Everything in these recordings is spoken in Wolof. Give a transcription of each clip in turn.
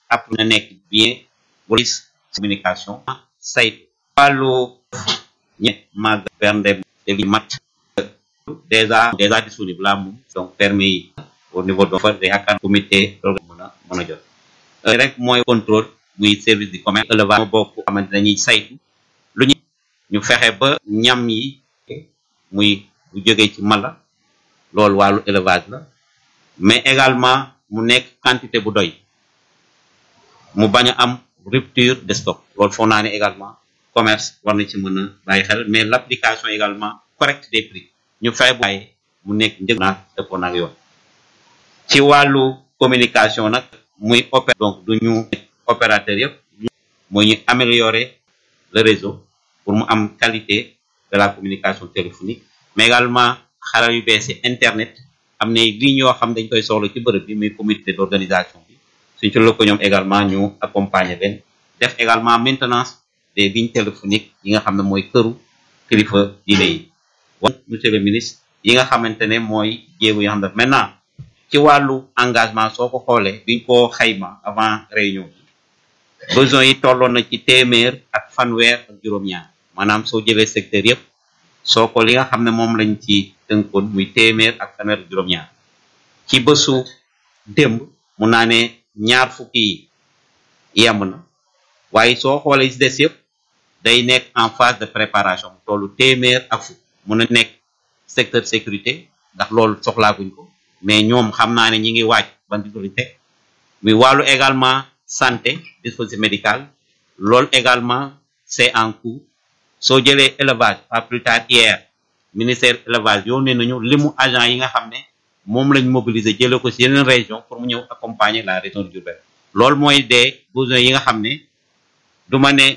après na nekk bien police communication saytu wàllu ñe mag bernde te li mat déjà déjà disponible la moom donc permis yi au niveau de fa yaakaar comité mën a mën a jot rek mooy contrôle muy service du commerce élevage moo bokk xamante dañuy saytu lu ñu ñu fexe ba ñam yi muy bu jógee ci mala loolu wàllu élevage la mais également mu nekk quantité bu doy mu bañ a am rupture de stock loolu foog naa ne également commerce war na ci mën a bàyyi xel mais l' application également correcte des prix ñu fexe bu bàyyi mu nekk njëg naag dëppoo naag yoon ci wàllu communication nag muy opé donc du ñu opérateur yëpp muy ñu améliorer le réseau pour mu am qualité de la communication téléphonique mais également xarala yu bees yi internet am na lignes yoo xam dañ koy soxla ci bërëb bi muy comité d' organisation bi suñ ci lëkkaloo ñoom également ñu accompagner leen def également maintenance des lignes téléphoniques yi nga xam ne mooy këru kilifa diine yi wan monsieur le ministre yi nga xamante ne mooy jéego yoo xam ne maintenant ci wàllu engagement soo ko xoolee biñ ko xayma avant réunion bi besoin yi tolloon na ci téeméer ak fanweer ak juróom-ñaar maanaam soo jëlee secteur yëpp soo ko li nga xam ne moom lañ ci tënkoon muy téeméer ak fanweer ak juróom-ñaar ci bésu démb mun naa ne ñaar fukki yi yemb na waaye soo xoolee ci des yëpp day nekk en phase de préparation tollu téeméer ak fukk mun a nekk secteur sécurité ndax loolu soxlaaguñ ko mais ñoom xam naa ne ñi ngi waaj ban disponibilité muy wàllu également santé dispositif médical loolu également c'est en cours soo jëlee élevage pas plus tard hier ministère élevage yónnee nañu limu agent yi nga xam ne moom lañ mobiliser jëlee ko ci yeneen région pour mu ñëw accompagner la région de Diourbel loolu mooy des besoins yi nga xam ne du ma ne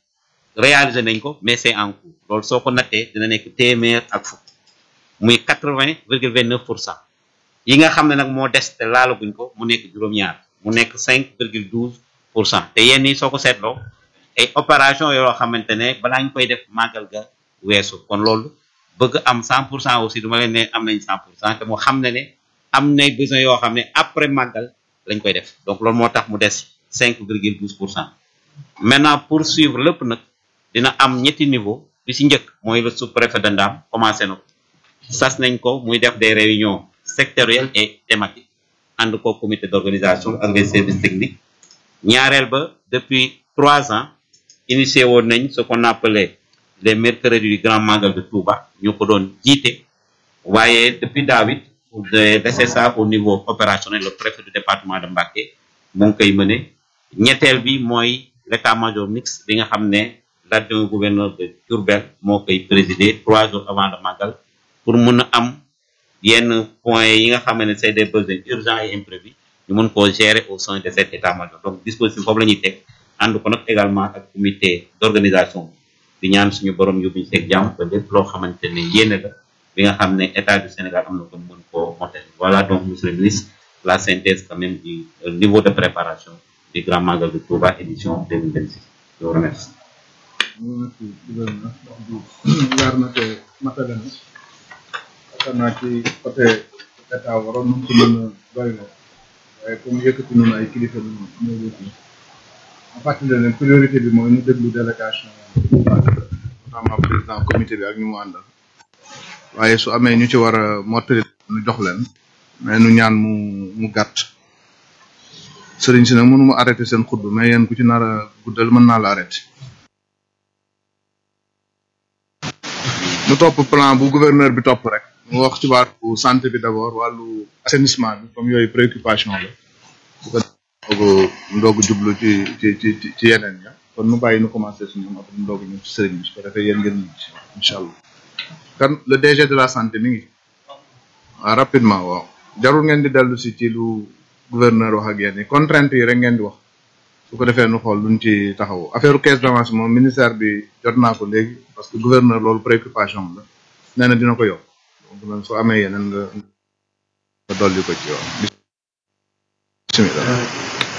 réaliser nañ ko mais c'est en cours loolu soo ko nattee dina nekk téeméer ak fukk muy quatre-vingt virgule vingt-neuf pour cent yi nga xam ne nag moo des te laalaguñ ko mu nekk juróom-ñaar mu nekk cinq virgule douze pour cent te yenn yi soo ko seetloo ay opération yoo xamante ne balaa ñu koy def màggal ga weesu kon loolu bëgg am cent pour cent aussi du ma leen ne am nañ cent pour cent te mu xam ne ne am nay besoin yoo xam ne après màggal lañ koy def donc loolu moo tax mu des cinq virgule douze pour cent maintenant pour suivre lépp nag dina am ñetti niveau bi ci njëkk mooy le sous-préfet de Ndam commencé na ko sas nañ ko muy def des réunions sectorielles et thématiques ànd ko comité d'organisation ak les services techniques ñaareel ba depuis trois ans initié woon nañ ce qu'on appelait les mercredis du grand magal de Touba ñu ko doon jiite waaye depuis daawit de laisser ça au niveau opérationnel le préfet du département de Mbacké mu ngi koy mëne ñetteel bi mooy l'état-major mixte bi nga xam ne l'adjoint gouverneur de Diourbel moo koy présider trois jours avant le magal pour mun a am yenn points yi nga xam ne c'est des besoins urgents et imprévus ñu mun koo gérer au sein de cet état-major donc dispositif boobu la ñuy teg ànd ko nag également ak comité d'organisation di ñaan suñu borom yóbbuñu seeg jàmm ba lépp loo xamante ne yéene la bi nga xam ne état du Sénégal am na ko mën koo motel voilà donc monsieur le ministre la synthèse quand même du niveau de préparation du grand magal de Touba édition 2026 je vous remercie merci gouverneur wax bi leer na te matale na yaakaar naa ci côté état waroon nañ ko mën a doy na waaye comme yëkkati nañu ay kilifa bi ñoo yëkkati en fàttali leen priorité bi mooy ñu déglu délégation notamment président comité bi ak ñu mu àndal waaye su amee ñu ci war a mottali ñu jox leen mais nu ñaan mu mu gàtt sëriñ si nag mënu ma arrêté seen xutba mais yéen ku ci nar a guddal mën naa la arrêté nu topp plan bu gouverneur bi topp rek mu wax ci wàllu santé bi d'abord wàllu assainissement bi comme yooyu préoccupation la bu ko ndoogu ndoogu jublu ci ci ci ci yeneen ya kon nu bàyyi nu commencé suñu am après ndoogu ñëw ci sëriñ bi su ko defee yéen ngeen ñi incha allah kan le DG de la santé mi ngi waaw rapidement waaw jarul ngeen di dellu si ci lu gouverneur wax ak yéen yi contrainte yi rek ngeen di wax su ko defee nu xool luñ ci taxaw affaire caisse d'avance moom ministère bi jot naa ko léegi parce que gouverneur loolu préoccupation la nee na dina ko yokk donc nag soo amee yeneen nga nga dolli ko ci waaw bismillah